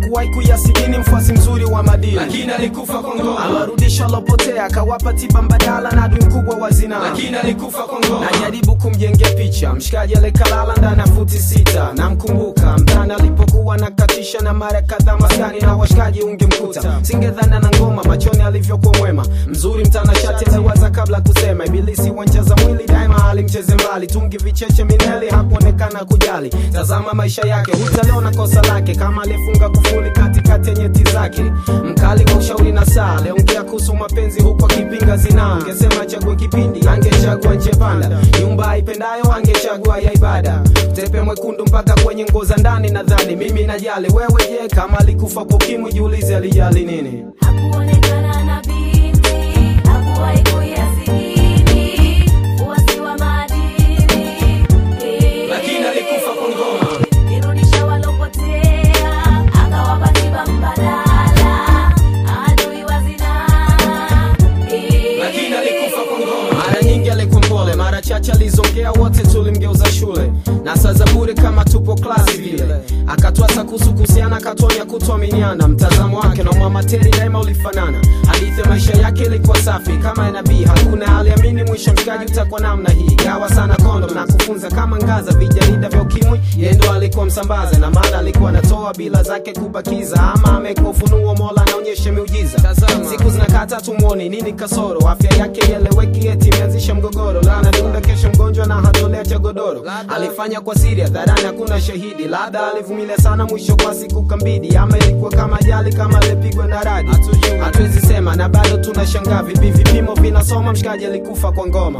hakuwahi kuyasidini mfuasi mzuri wa madini lakini alikufa kwa ngoma awarudisha lopotea akawapa tiba mbadala na adui mkubwa wa zinaa lakini alikufa kwa ngoma najaribu kumjengea picha mshikaji alikalala ndani ya futi sita namkumbuka mtani alipokuwa nakatisha na mara kadhaa maskani na washikaji ungemkuta singedhana na ngoma machoni alivyokuwa mwema mzuri mtanashati aliwaza kabla kusema ibilisi wancheza mwili daima alimcheze mbali tungi vicheche mineli hakuonekana kujali tazama maisha yake hutaliona kosa lake kama alifunga kufuli katikati ya nyeti zake mkali wa ushauri na saa aliongea kuhusu mapenzi huku akipinga zinaa angesema chague kipindi angechagua nje panda nyumba aipendayo angechagua ya ibada tepe mwekundu mpaka kwenye nguo za ndani nadhani mimi najali wewe je kama alikufa kwa ukimwi jiulize alijali nini Hakuonekana na binti, hakuwahi kuyasidini, uasi wa maadili. lakini alikufa kwa ngoma Irudisha walopotea, akawapa tiba mbadala, adui wa zinaa. lakini alikufa kwa ngoma mara nyingi alikuwa mpole mara chache alizongea wote tulimgeuza shule na saa za bure kama tupo klasi vile akatwasa kuhusu kuhusiana akatonya kutuaminiana mtazamo wake na mwamateri daima ulifanana hadithi ya maisha yake ilikuwa safi kama ya nabii hakuna aliamini mwisho mshikaji utakuwa namna hii gawa sana kondo na kufunza kama ngaza vijarida vya ukimwi yeye ndo alikuwa msambaza na maana alikuwa anatoa bila zake kubakiza ama amekuwa ufunuo mola anaonyesha miujiza siku zinakata tumwoni nini kasoro afya yake ieleweki eti imeanzisha mgogoro lana dunda kesho mgonjwa na hatolea cha godoro alifanya kwa siri hadharani hakuna shahidi labda alivumilia sana mwisho kwa siku kambidi ama ilikuwa kama ajali kama alipigwa na radi hatuwezi sema na bado tunashangaa vipi vipimo vinasoma mshikaji alikufa kwa ngoma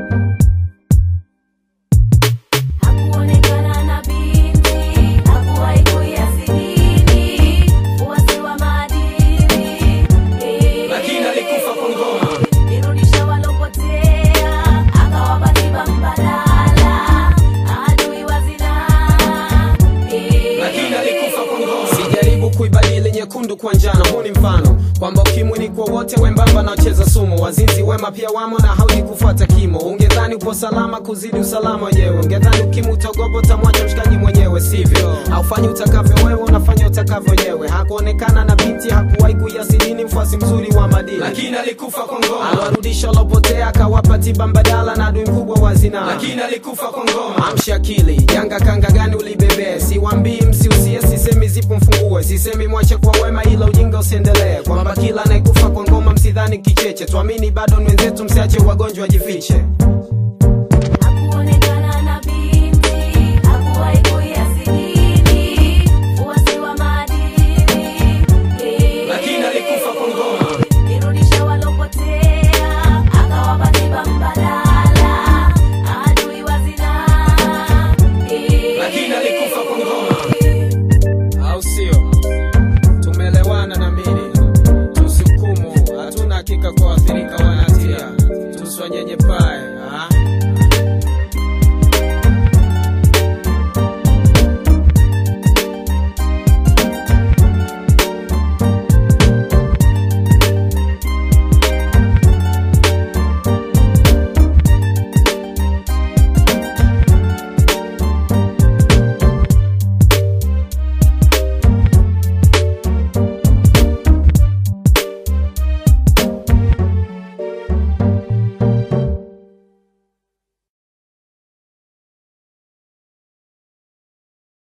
Hakuonekana na binti, hakuwahi kuyasidini, uasi wa maadili. lakini alikufa kwa ngoma Irudisha walopotea, akawapa tiba mbadala, adui wa zinaa. lakini alikufa kwa ngoma sijaribu kuibadili nyekundu kwa njano huu ni mfano kwamba ukimwi ni kwa wote wembamba na wacheza sumu wazinzi wema pia wamo na haudi kufuata kimo ungedhani upo salama kuzidi usalama wenyewe ungedhani ukimwi utogopo utamwacha mshikaji mwenyewe sivyo haufanyi utakavyo wewe unafanya utakavyo wenyewe hakuonekana na binti hakuwahi kuyasidini mfuasi mzuri wa madini lakini alikufa kwa ngoma aliwarudisha walopotea akawapa tiba mbadala na adui mkubwa wa zinaa lakini alikufa kwa ngoma amsha akili janga kanga gani ulibebee siwambii msiusie sisemi zipo mfungue sisemi mwache kwa wema ila ujinga usiendelee kwamba kila anayekufa kwa ngoma msidhani kicheche tuamini bado ni wenzetu msiache wagonjwa wajifiche